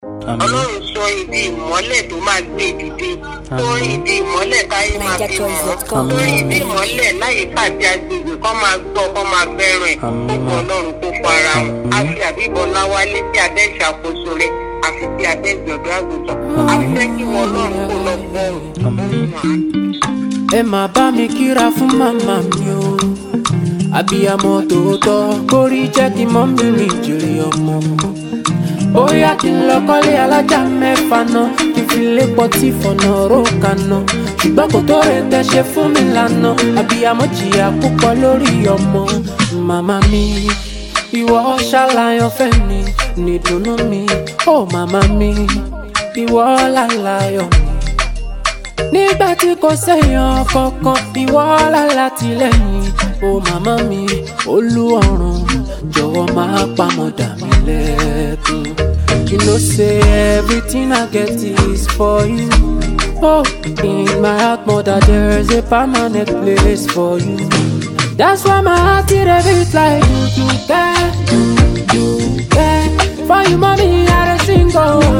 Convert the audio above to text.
ọlọ́run sọ ibi ìmọ́lẹ̀ tó máa gbé dìde tó ibi ìmọ́lẹ̀ táyé máa fi mọ́ tó ibi ìmọ́lẹ̀ láyé pàdé agbègbè kọ́ máa gbọ́ kọ́ máa bẹ̀rẹ̀ kó kọ́ ọlọ́run kó fara wọn a fi àbíbọ̀ láwálé sí abẹ́ ìṣàkóso rẹ̀ àfi sí abẹ́ ìgbọ̀dọ̀ àgùntàn a fẹ́ kí wọn ọlọ́run kó lọ bọ́ ẹ máa bá mi kíra fún màmá mi o àbíyamọ tòótọ́ kórí jẹ́ kí mọ́ mi rìn jèrè ọmọ bóyá kí n lọ kọ́lé alájà mẹ́fà náà kí n fi lé pọtí fọ̀nà róòkà náà ṣùgbọ́n kò tó rẹ̀ tẹ́ ṣe fún mi lánà àbíyamọ jìyà púpọ̀ lórí ọmọ màmá mi ìwọ ṣàlàyé ọ̀fẹ́ mi nìdùnnú mi ó màmá mi ìwọ làlàyé mi nígbà tí kò séèyàn kankan ìwọ lálátìlẹ́yìn o màmá mi olú ọ̀run jọ̀wọ́ máa pamọ́dà mi lẹ́kùn. You know say everything I get is for you. Oh, in my heart, mother, there's a permanent place for you. That's why my heart is a bit like you, you care, you, you care. For you, mommy, I dey sing oh.